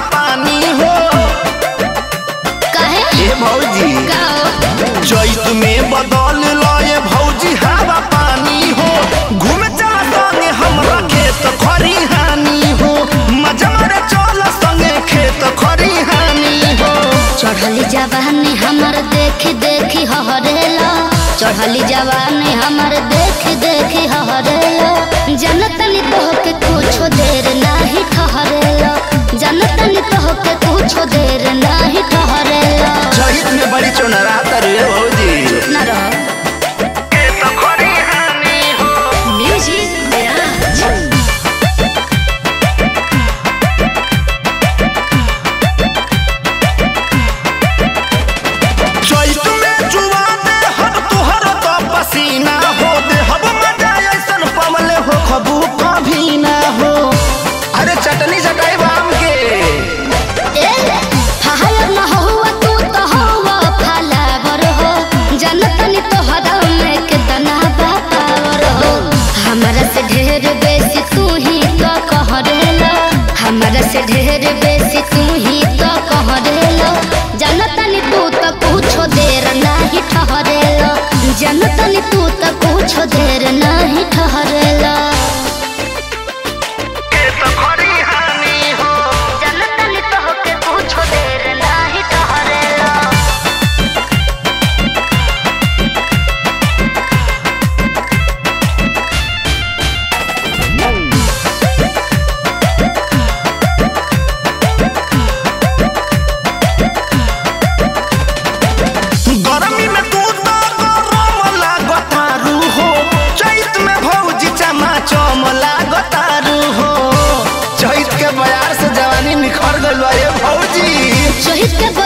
पानी हो काहे ए भौजी गाओ चैत में बदल लए भौजी हवा पानी हो घूमे चला संगे हमरा खेत खरिहानी हो मजा मारे चल संगे खेत खरिहानी हो चढ़ली जवानी हमर देखी देखी हहरेला चढ़ली जवानी हमर देखी देखी हहरेला जनतनी तोहके कुछो देर नाही ठहरेला जनतनी तोहके कुछो देर नाही ठहरेला चैत में बड़ी चोनरा तरे भौजी न रह खेत खरिहानी हो म्यूजिक विराज चैत में जुआ दे हब तुहर तो पसीना हो दे हब मजा ऐसन पवले हो खबू कभी ना हो अरे चटनी चटाई बाम के ए हाय न हुआ तू तो हुआ फलावर हो जनतनी तोहरा में कितना बापावर हो हमरा से ढेर बेसी तू ही तो कहरेला हमरा से ढेर बेसी तू ही तो कहरेला जनतनी तू तो कुछो देर नाही ठहरेला जनतनी तू तो कुछो देर नाही ठहरेला खेत खरिहानी हो जनतनी तोहके कुछो देर नाही ठहरेला गर्मी में तू तो गरम लागतारू हो चैत में भौजी चमा चम लागतारू हो चैत के बयार से जवानी निखर गइल बा ये भौजी शहीद के